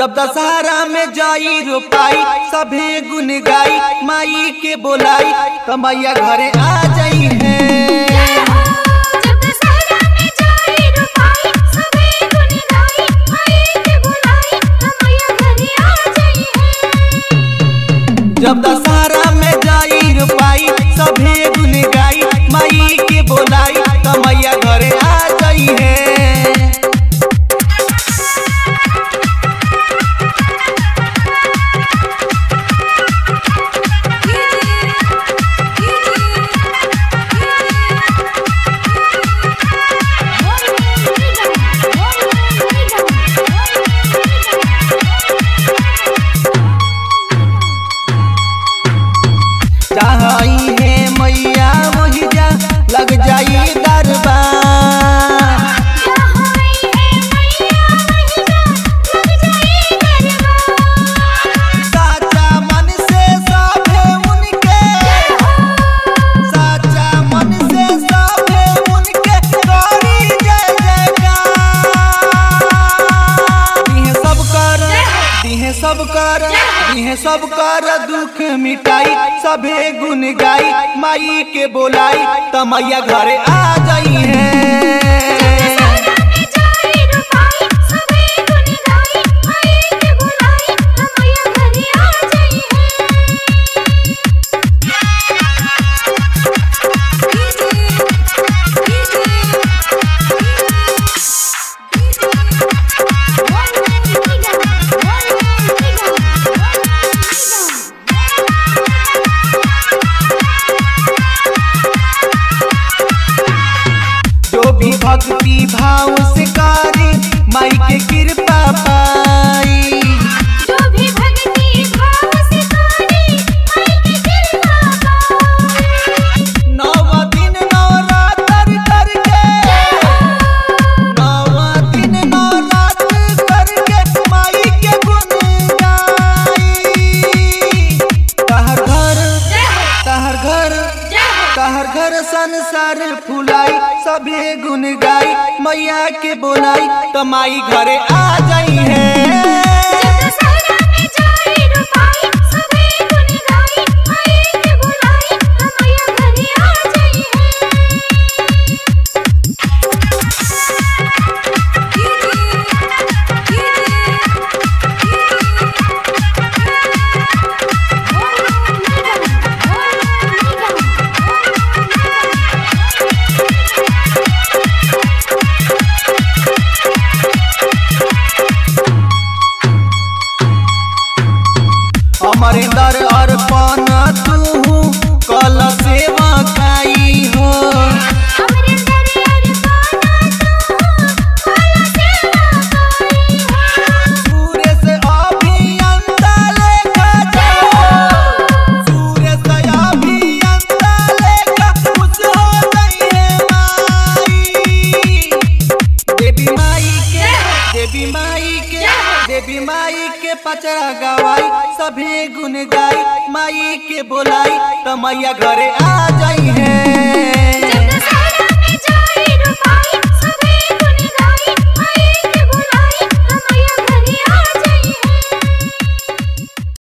जब दशहरा में जाई रोपाई सभे गुन गाई माई के बोलाई तो मैया घरे आ जाई है जब दशहरा में जाई रुपाई सबे गुन गाई माई के बुलाई मैया घरे आ जाई है जब दशहरा में जाई रोपाई सभे गुन गाई माई के बोलाई तो मैया घरे आ जाई है चाहई है मैया वही जा लग जाई दरबार साचा मन से सभे उनके साचा मन से सभे उनके करी जय जयकार दिहे सब कर दिहे सब कर दिहे सब कर दुख मिटाई सभे गुन गाई माई के बोलाई त मैया घरे आ जाई है जो भी भक्ति भाव से करे माई के कृपा पाई जो भी भक्ति भाव से करे माई की कृपा पाए नव दिन नवरात्र करके नव दिन नवरात्र करके माई के गुण गाई तहर घर तहर घर तहर घर संसार फुलाई सभे गुन गाई मैया के बोलाई त माई घरे आ जाई है दशहरा में जाई रुपाई सबे गुन गाई माई के बुलाई मैया घरे आ जाई अमरिंदर अर्पण तू कल सेवा खाई हो हमरे दरियर पाना तू काला सेवा पाई सूर्य से अभियंता लेखा जाओ सूर्य से अभियंता लेखा खुश हो गई है माई देवी माई के देवी माई के देवी माई के पचरा गवाई सभे गुन गाई माई के बोलाई त मैया घरे आ जाई है